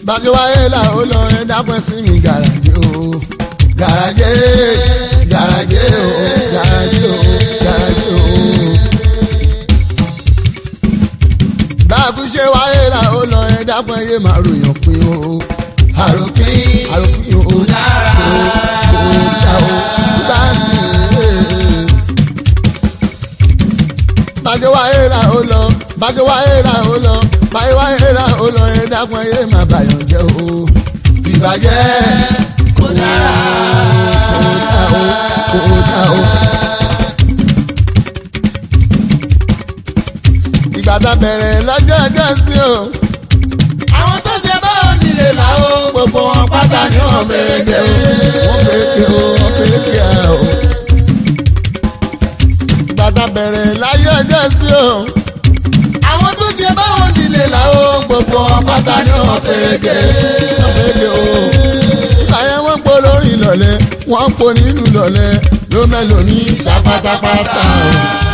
bàjẹ́ wáyé là ó lọ ẹ dápẹ́ sí mi gàràjé o gàràjé gàràjé o gàràjé o gàràjé o. báàkú ṣe wáyé là ó lọ ẹ dápẹ́ yé màá ròyìn pín o àròpín àròpín o dára. o dá o bá sì rè é bàjẹ́ wáyé ra ó lọ bàjẹ́ wáyé ra ó lọ bàjẹ́ wáyé ra ó lọ ẹ dákun ẹ má bàyàn jẹ́ o ìbàjẹ́ kò dára. kò dá o kò dá o. ìgbà tá a bẹ̀rẹ̀ lọ́jọ́ ọjọ́ sí o àwọn tó ṣe báwọn nílé làwọn gbogbo wọn pátá ni wọn méje o. wọ́n fèké o wọ́n fèké ẹ o. ìgbà tá a bẹ̀rẹ̀ láyé ọjọ́ sí o àwọn tó ṣe báwọn nílé làwọn gbogbo wọn pátá ni wọn fèrèjé. wọ́n fèké o. ìgbà yẹn wọ́n pọ̀ lórí lọ́lẹ̀ wọ́n pọ̀ nínú lọ́lẹ̀ ló mẹ́lò ní ṣàpátápátá.